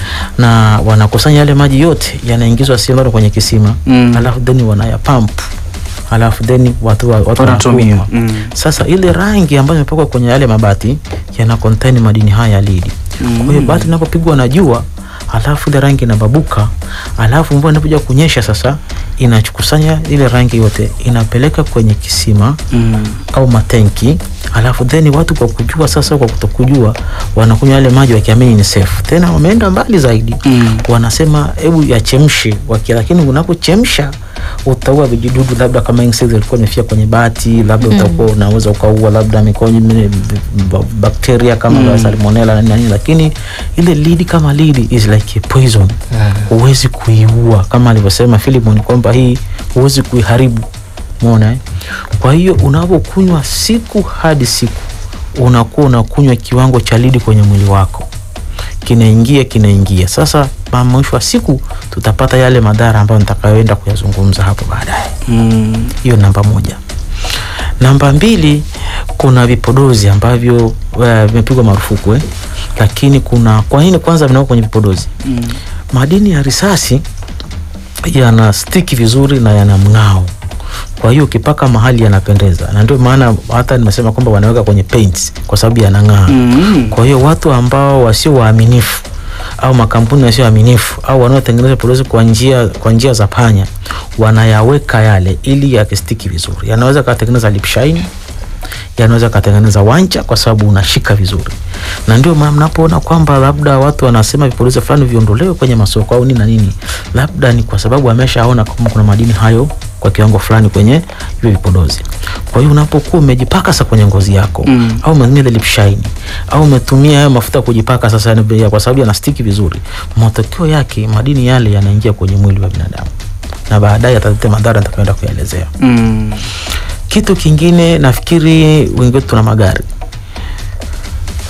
na wanakusanya yale maji yote yanaingizwa sehemu kwenye kisima Mm. alafu then wanayapamp alafu then watu, wa- watu Wanatumia. wanakunywa. Mm. sasa ile rangi ambayo imepakwa kwenye yale mabati yana contain madini haya ya lidi kwa hiyo bati inapopigwa na jua alafu ile rangi inababuka alafu mvua inapokuja kunyesha sasa inachukusanya ile rangi yote inapeleka kwenye kisima Mm. au matenki alafu then watu kwa kujua sasa kwa kutokujua wanakunywa yale maji wakiamini ni safe tena wameenda mbali zaidi Mm. wanasema hebu yachemshe waki lakini unapochemsha utaua vijidudu labda kama insects ilikuwa imefia kwenye bati labda utakuwa unaweza ukaua labda mikonyo mine- ba- bakteria kama mm. salmonella na nini lakini ile lidi kama lidi is like a poison huwezi kuiua kama alivyosema Philemon kwamba hii huwezi kuiharibu umeona eh? kwa hiyo unapokunywa siku hadi siku unakuwa unakunywa kiwango cha lidi kwenye mwili wako kinaingia kinaingia sasa ma- mwisho wa siku tutapata yale madhara ambayo nitakayoenda kuyazungumza hapo baadaye Mm. hiyo namba moja namba mbili kuna vipodozi ambavyo eh, vimepigwa marufuku eh? lakini kuna kwa nini kwanza vinawekwa kwenye vipodozi Mm. madini ya risasi yana stiki vizuri na yana mng'ao kwa hiyo ukipaka mahali yanapendeza na ndio maana hata nimesema kwamba wanaweka kwenye paints kwa sababu yanang'aa Mm. kwa hiyo watu ambao wasio waaminifu au makampuni yasio waaminifu au wanaotengeneza vipodozi kwa njia kwa njia za panya wanayaweka yale ili yakistiki vizuri yanaweza katengeneza lip shine yanaweza katengeneza wanja kwa sababu unashika vizuri na ndio maana mnapoona kwamba labda watu wanasema vipodozi fulani viondolewe kwenye masoko au nini na nini labda ni kwa sababu ameshaona kama kuna madini hayo kwa kiwango fulani kwenye hivyo vipodozi kwa hiyo unapokuwa umejipaka sasa kwenye ngozi yako Mm. au umetumia ile lip shine au umetumia hayo mafuta ya kujipaka sasa yani ya- kwa sababu yanastiki vizuri matokeo yake madini yale yanaingia kwenye mwili wa binadamu na baadaye yataleta madhara nitakayoenda kuyaelezea Mm. kitu kingine nafikiri wengi wetu tuna magari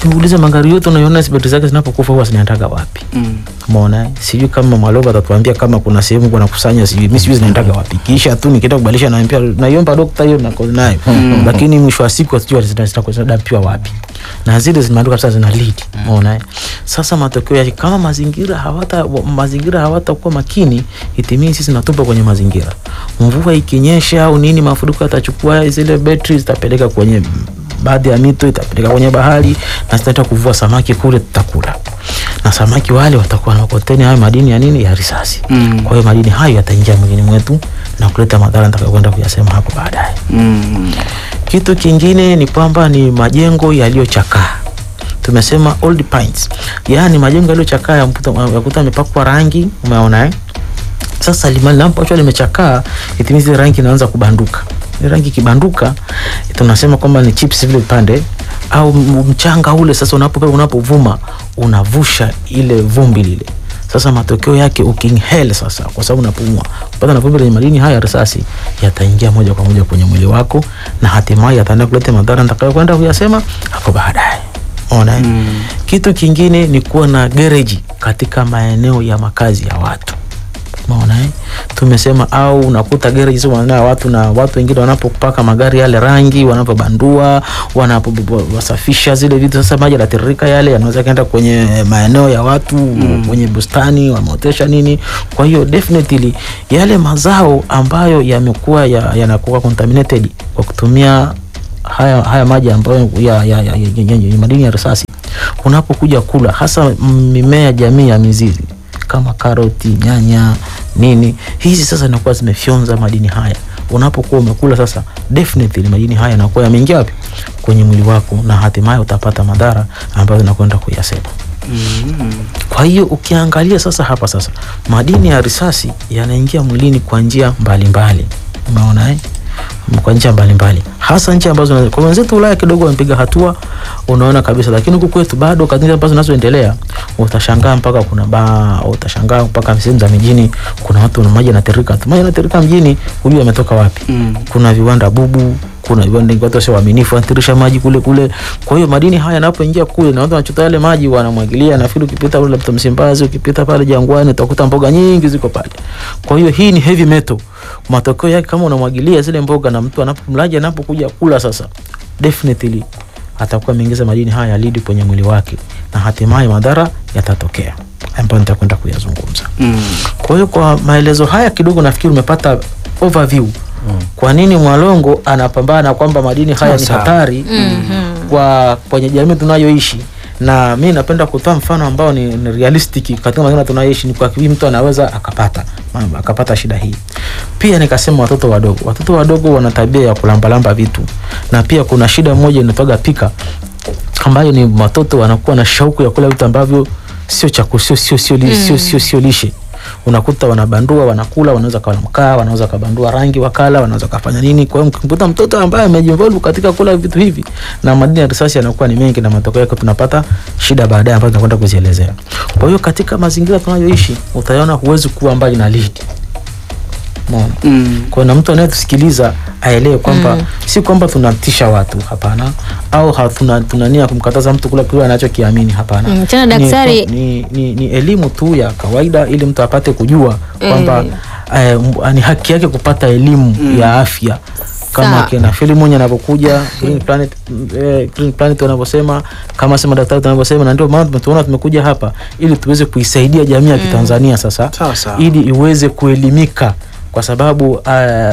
ukiuliza magari yote unaiona betri zake zinapokufa huwa zinaendaga wapi Mm. umeona eh? sijui kama mwaloba atatuambia kama kuna sehemu kuna kusanya sijui mi sijui zinaendaga wapi kisha tu nikienda kubadilisha naambia naiomba dokta hiyo nako nayo Mm. lakini mwisho wa siku sijui zina- zina- zinadampiwa wapi na zile zimeandikwa sasa zina lead umeona eh? sasa matokeo yake kama mazingira hawata wa- mazingira hawatakuwa makini itimii sisi natupa kwenye mazingira mvua ikinyesha au nini mafuriko yatachukua zile betri zitapeleka kwenye baadhi ya mito itapeleka kwenye bahari na zitaenda kuvua samaki kule tutakula na samaki wale watakuwa na makoteni hayo madini ya nini ya risasi Mm. kwa hiyo madini hayo yataingia mwilini mwetu na kuleta madhara nitakayokwenda kuyasema hapo baadaye Mm. kitu kingine ni kwamba ni majengo yaliyochakaa tumesema old pines yaani majengo yaliyochakaa yakuta yakuta yamepakwa rangi umeona eh? sasa lima- linapoachwa limechakaa itimizi ile rangi inaanza kubanduka ile rangi ikibanduka tunasema kwamba ni chips vile vipande au m- mchanga ule sasa unapo unapovuma unavusha ile vumbi lile sasa matokeo yake ukinhele sasa kwa sababu unapumua kupata na vumbi lenye madini haya ya risasi yataingia moja kwa moja kwenye mwili wako na hatimaye yataenda kuleta madhara nitakayokwenda kuyasema hapo baadaye ona mm. kitu kingine ni kuwa na gereji katika maeneo ya makazi ya watu maona eh? tumesema au unakuta gereji sio maeneo ya watu na watu wengine wanapopaka magari yale rangi wanapobandua wanapowasafisha zile vitu sasa maji yanatiririka yale yanaweza kaenda kwenye maeneo ya watu mm. kwenye bustani wameotesha nini kwa hiyo definitely yale mazao ambayo yamekuwa ya- yanakuwa contaminated kwa kutumia haya, haya maji ambayo ya, ya, ya, ya, ya, ya, ya madini ya risasi unapokuja kula hasa mimea jamii ya mizizi kama karoti nyanya nini hizi sasa inakuwa zimefyonza madini haya unapokuwa umekula sasa definitely madini haya yanakuwa yameingia wapi kwenye mwili wako na hatimaye utapata madhara ambayo nakwenda kuyasema kwa hiyo ukiangalia sasa hapa sasa madini ya risasi yanaingia mwilini kwa njia mbalimbali umeona eh? kwa njia mbalimbali hasa nchi ambazo kwa wenzetu Ulaya kidogo wamepiga hatua unaona kabisa, lakini huku kwetu bado katika ambazo zinazoendelea utashangaa mpaka kuna baa, utashangaa mpaka sehemu za mijini kuna watu na maji yanatiririka tu, maji yanatiririka mjini, hujui yametoka wapi. Mm. Kuna viwanda bubu, kuna viwanda watu sio waaminifu, wanatirisha maji kule kule. Kwa hiyo madini haya yanapoingia kule na watu wanachota yale maji wanamwagilia, nafikiri ukipita kule labda Msimbazi, ukipita pale Jangwani utakuta mboga nyingi ziko pale. Kwa hiyo hii ni heavy metal. Matokeo yake kama unamwagilia zile mboga na mtu anapo mlaji anapokuja kula sasa, definitely atakuwa ameingiza madini haya ya lead kwenye mwili wake na hatimaye madhara yatatokea ambayo nitakwenda kuyazungumza. Mm. Kwa hiyo kwa maelezo haya kidogo nafikiri umepata overview kwa nini Mwalongo anapambana kwamba madini haya ni Sawa. hatari kwa kwenye jamii tunayoishi na mi napenda kutoa mfano ambao ni, ni realistic katika mazingira tunayoishi, ni kwa kipi mtu anaweza akapata mambo, akapata shida hii. Pia nikasema watoto wadogo, watoto wadogo wana tabia ya kulambalamba vitu, na pia kuna shida moja inatoka pika, ambayo ni watoto wanakuwa na shauku ya kula vitu ambavyo sio chaku sio sio sio li- sio sio sio lishe unakuta wanabandua wanakula wanaweza kawa na mkaa wanaweza kabandua rangi wakala wanaweza kafanya nini kwa hiyo mkikuta mtoto ambaye amejinvolve katika kula vitu hivi na madini ya risasi yanakuwa ni mengi na matokeo yake tunapata shida baadaye ambazo tunakwenda kuzielezea kwa hiyo katika mazingira tunayoishi utaona huwezi kuwa mbali na lead Umeona? Mm. kwa hiyo na mtu anayetusikiliza aelewe kwamba si kwamba tunatisha watu hapana au hatuna tunania kumkataza mtu kula kile anachokiamini hapana Mm, tena Ni- daktari- ni, ni, ni elimu tu ya kawaida ili mtu apate kujua kwamba eh, m- ni haki yake kupata elimu ya afya kama Sawa. kina Filimon anapokuja Green Planet, eh, Green Planet wanavyosema kama sema daktari tunavyosema, na ndio maana tumetuona tumekuja hapa ili tuweze kuisaidia jamii ya Kitanzania sasa Sawa, sawa. ili iweze kuelimika kwa sababu uh,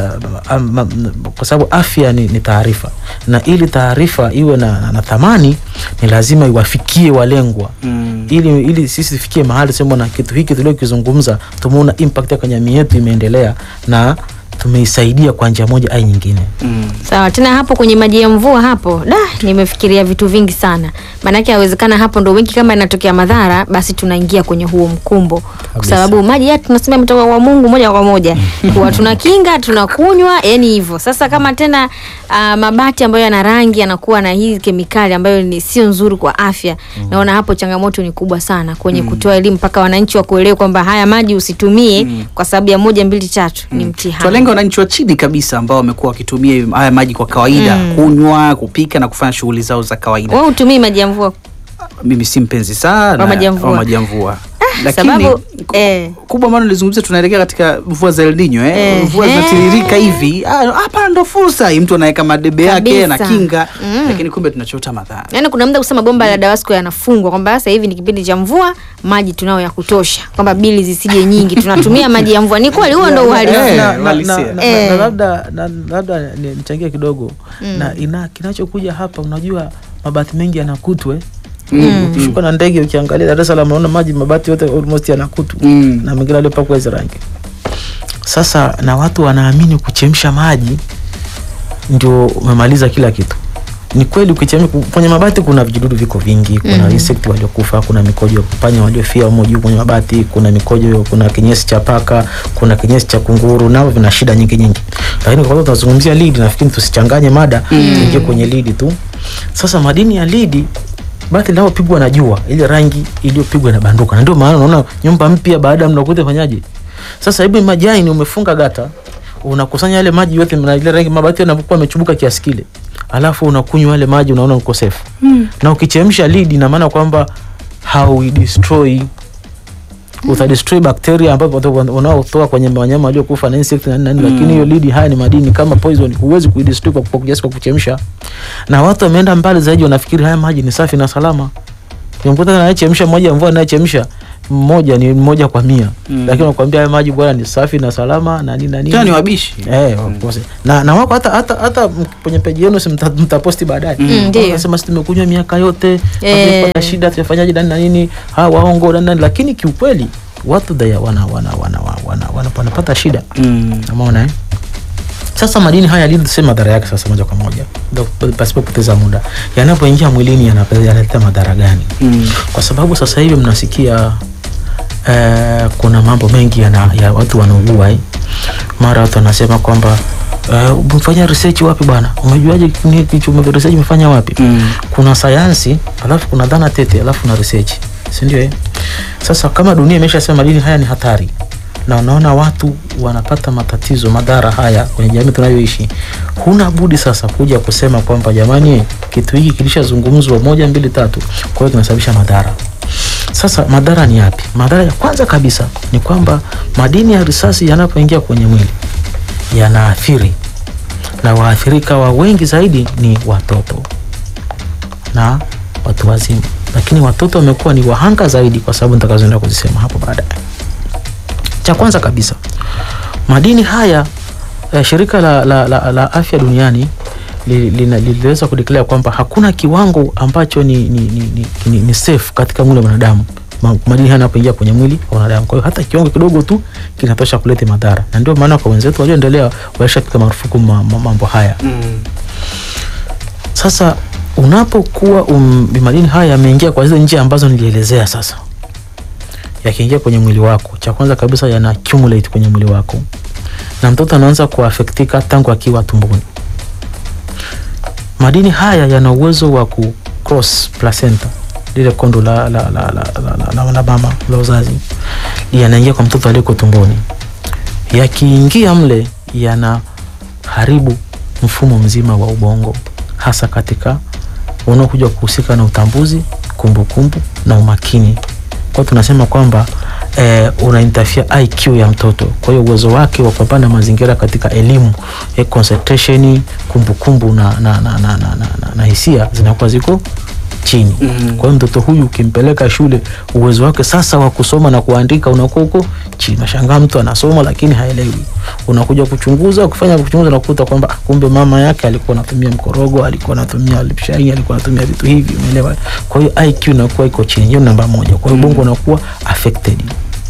um, um, kwa sababu afya ni, ni taarifa na ili taarifa iwe na, na, na thamani ni lazima iwafikie walengwa Mm. ili, ili sisi tufikie mahali sema na kitu hiki tuliokizungumza tumeona impact ya kwenye jamii yetu imeendelea na tumeisaidia kwa njia moja au nyingine. Mm. Sawa, tena hapo kwenye maji ya mvua hapo, da, nimefikiria vitu vingi sana. Maanake yawezekana hapo ndo wengi, kama inatokea madhara, basi tunaingia kwenye huo mkumbo, kwa sababu maji ya tunasema mtoka kwa Mungu moja kwa moja, huwa tunakinga tunakunywa, yani hivyo. Sasa kama tena uh, mabati ambayo yana rangi yanakuwa na hii kemikali ambayo ni sio nzuri kwa afya, naona hapo changamoto ni kubwa sana kwenye kutoa elimu mpaka wananchi wa kuelewa kwamba haya maji usitumie kwa sababu ya moja mbili tatu, ni mtihani. Tuwalenga wananchi wa chini kabisa ambao wamekuwa wakitumia haya maji kwa kawaida kunywa, kupika na kufanya shughuli zao za kawaida. Wewe utumii maji ya mvua mimi si mpenzi sana Wa maji ya mvua. wa maji ya mvua sababu eh, kubwa ambalo nilizungumzia tunaelekea katika mvua za El Nino eh. Eh, mvua eh. zinatiririka hivi Ah, hapa ndo fursa hii mtu anaweka madebe yake na Kabisa. kinga Mm. lakini kumbe tunachota madhara yaani kuna muda kusema bomba la Dawasco yanafungwa kwamba sasa hivi ni kipindi cha mvua, maji tunao ya kutosha, kwamba bili zisije nyingi, tunatumia maji ya mvua. Ni kweli, huo ndo Na- uhalisia. na- na- na- uhalisia. na- na- Eh. na labda na- labda ni- nichangie kidogo Mm. na ina kinachokuja hapa unajua mabati mengi yanakutwe Mm. ukishuka na ndege ukiangalia Dar es Salaam unaona maji mabati yote almost yanakutu Mm. na mengine aliyopakwa hizo rangi sasa na watu wanaamini kuchemsha maji ndio umemaliza kila kitu ni kweli ukichemsha kwenye mabati kuna vijidudu viko vingi kuna Mhm. insect waliokufa kuna mikojo ya panya waliofia humo juu kwenye mabati kuna mikojo kuna kinyesi cha paka kuna kinyesi cha kunguru nao vina shida nyingi nyingi lakini kwa sababu tunazungumzia lidi nafikiri tusichanganye mada tuingie kwenye lidi tu sasa madini ya lidi bati linalopigwa na jua ile rangi iliyopigwa inabanduka na ndio maana unaona nyumba mpya baada ya mnakuta fanyaje sasa hebu majani umefunga gata unakusanya yale maji yote na ile rangi mabati yanapokuwa yamechubuka kiasi kile alafu unakunywa yale maji unaona ukosefu Mm. na ukichemsha lidi ina maana kwamba hauidestroy utadestroy bakteria ambapo unaotoa kwenye wanyama waliokufa na insect na nini Mm. lakini hiyo lidi haya ni madini kama poison huwezi kuidestroy kwa kwa kiasi kwa kuchemsha na watu wameenda mbali zaidi wanafikiri haya maji ni safi na salama nimkuta anayechemsha mmoja ya mvua anayechemsha mmoja ni mmoja kwa mia Mm. lakini wakwambia haya maji bwana ni safi na salama na nini na nini tena ni wabishi Eh, of course. na, na wako hata hata hata m- kwenye peji yenu si mta- mtaposti baadaye Mm, ndio. Wanasema si tumekunywa miaka yote Eh. hatujakuwa na shida tumefanyaje nani na nini ha waongo nani nani lakini kiukweli watu daya wana wana wana wana, wana, wana wanapata shida Mm. umeona eh sasa madini haya lili tuseme madhara yake sasa moja kwa moja Ndo- pasipo kupoteza muda yanapoingia mwilini yanapa- yanaleta madhara gani Mm. kwa sababu sasa hivi mnasikia eh, kuna mambo mengi yana, ya watu wanaugua eh. mara watu wanasema kwamba eh, umefanya research wapi bwana umejuaje ni- kichu- ume- research umefanya wapi Mm. kuna sayansi alafu kuna dhana tete alafu na research si ndio eh? sasa kama dunia imeshasema madini haya ni hatari na unaona watu wanapata matatizo madhara haya kwenye jamii tunayoishi huna budi sasa kuja kusema kwamba jamani kitu hiki kilishazungumzwa moja mbili tatu kwa hiyo kinasababisha madhara sasa madhara ni yapi madhara ya kwanza kabisa ni kwamba madini ya risasi yanapoingia kwenye mwili yanaathiri na waathirika wa wengi zaidi ni watoto na watu wazima lakini watoto wamekuwa ni wahanga zaidi kwa sababu nitakazoenda kuzisema hapo baadaye cha kwanza kabisa madini haya eh, shirika la, la, la, la afya duniani li- lina- liliweza kudeclare kwamba hakuna kiwango ambacho ni, ni, ni, ni, ni, ni safe katika mwili wa mwanadamu Ma- madini haya yanapoingia kwenye mwili wa mwanadamu kwa hiyo hata kiwango kidogo tu kinatosha kuleta madhara na ndio maana kwa wenzetu walioendelea walishapiga marufuku ma, ma, mambo haya Mm. sasa unapokuwa um, madini haya yameingia kwa hizo njia ambazo nilielezea sasa yakiingia kwenye mwili wako cha kwanza kabisa yana accumulate kwenye mwili wako na mtoto anaanza kuafektika tangu akiwa tumboni madini haya yana uwezo wa ku cross placenta lile kondo la, la, la, la, la, la, la, la mama la uzazi yanaingia kwa mtoto aliyeko tumboni yakiingia mle yanaharibu mfumo mzima wa ubongo hasa katika unaokuja kuhusika na utambuzi kumbukumbu na umakini kwa tunasema kwamba eh, una interfere IQ ya mtoto kwa hiyo uwezo wake wa kupambana na mazingira katika elimu eh, concentration kumbukumbu na, na, na, na, na, na, na, na hisia zinakuwa ziko chini Mhm. kwa hiyo mtoto huyu ukimpeleka shule uwezo wake sasa wa kusoma na kuandika unakuwa huko chini nashangaa mtu anasoma lakini haelewi unakuja kuchunguza kufanya kuchunguza nakuta kwamba ah, kumbe mama yake alikuwa anatumia mkorogo alikuwa anatumia lipshai alikuwa anatumia vitu hivi umeelewa kwa hiyo IQ inakuwa iko chini hiyo namba moja kwa hiyo bongo unakuwa affected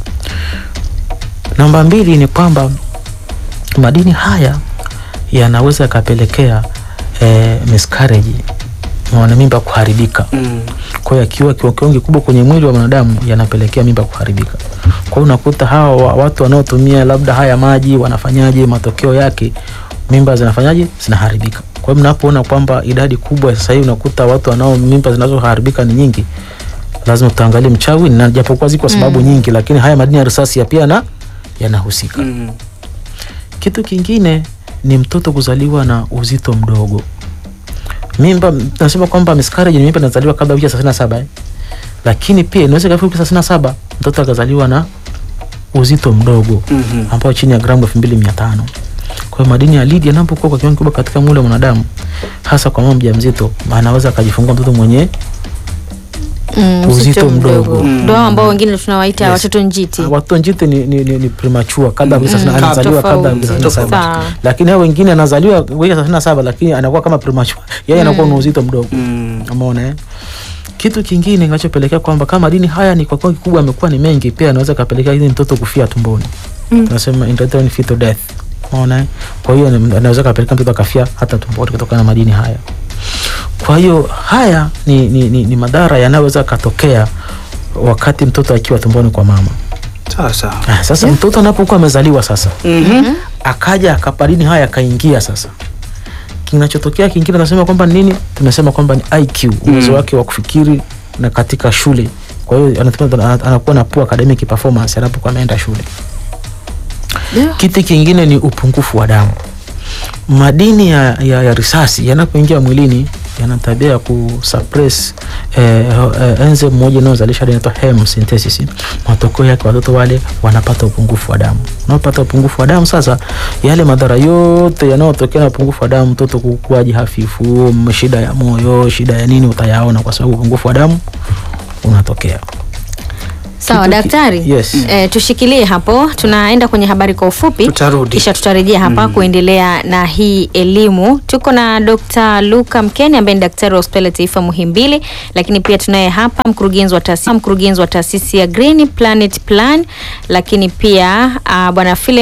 namba mbili ni kwamba madini haya yanaweza yakapelekea eh, miscarriage mwana mimba kuharibika Mm. kwa hiyo akiwa kiwa kiwango kikubwa kwenye mwili wa mwanadamu yanapelekea mimba kuharibika kwa hiyo unakuta hawa wa- watu wanaotumia labda haya maji wanafanyaje matokeo yake mimba zinafanyaje zinaharibika kwa hiyo mnapoona kwamba idadi kubwa sasa hivi unakuta watu wanao mimba zinazoharibika ni nyingi lazima tutaangalie mchawi na japokuwa ziko sababu Mm. nyingi lakini haya madini ya risasi ya pia na yanahusika Mm. kitu kingine ni mtoto kuzaliwa na uzito mdogo mimba nasema kwamba miscarriage ni mimba inazaliwa kabla ya wiki ya thelathini na saba eh? lakini pia inaweza ikafika thelathini na saba mtoto akazaliwa na uzito mdogo Mhm. ambao chini ya gramu elfu mbili mia tano kwa hiyo madini ya lidi yanapokuwa kwa kiwango kikubwa katika mwili wa mwanadamu hasa kwa mama mjamzito anaweza akajifungua mtoto mwenye Mm, uzito mdogo. ndo hao ambao wengine tunawaita Yes. watoto njiti watoto njiti ni, ni, ni, ni premature kabla Mm. mm. Mm. anazaliwa kabla ya Tofauti. thelathini na saba Sawa. lakini hao wengine anazaliwa wiki thelathini na saba lakini anakuwa kama premature yeye anakuwa Mm. na uzito mdogo umeona eh? kitu kingine kinachopelekea kwamba kama madini haya ni kwa kiwango kikubwa amekuwa ni mengi pia anaweza kapelekea ili mtoto kufia tumboni Mm. tunasema intrauterine fetal death umeona eh? kwa hiyo ni- anaweza kapelekea mtoto akafia hata tumboni kutokana na madini haya kwa hiyo haya ni, ni, ni, ni madhara yanayoweza katokea wakati mtoto akiwa tumboni kwa mama Sasa. Ah, sasa mtoto anapokuwa amezaliwa sasa Mhm. akaja akapadini haya akaingia sasa kinachotokea kingine tunasema kwamba ni nini tumesema kwamba ni iq uwezo Mm. wake wa kufikiri na katika shule kwa hiyo anasema- ana- anakuwa na poor academic performance anapokuwa ameenda shule kitu kingine ni upungufu wa damu madini ya, ya, ya risasi yanapoingia mwilini yana tabia ya kusuppress eh, eh, enzyme moja inayozalisha inaitwa hem synthesis. Matokeo yake watoto wale wanapata upungufu wa damu. Unapopata upungufu wa damu, sasa yale madhara yote yanayotokea na upungufu wa damu, mtoto kukuaji hafifu, m- shida ya moyo, shida ya nini, utayaona kwa sababu upungufu wa damu unatokea. Sawa Kitu ki- daktari, Yes. eh, tushikilie hapo, tunaenda kwenye habari kwa ufupi, Tutarudi. kisha tutarejea hapa kuendelea na hii elimu. Tuko na Dr. Luka Mkeni ambaye ni daktari wa hospitali ya taifa Muhimbili, lakini pia tunaye hapa mkurugenzi wa taasisi mkurugenzi wa taasisi ya Green Planet Plan, lakini pia uh, bwana Philip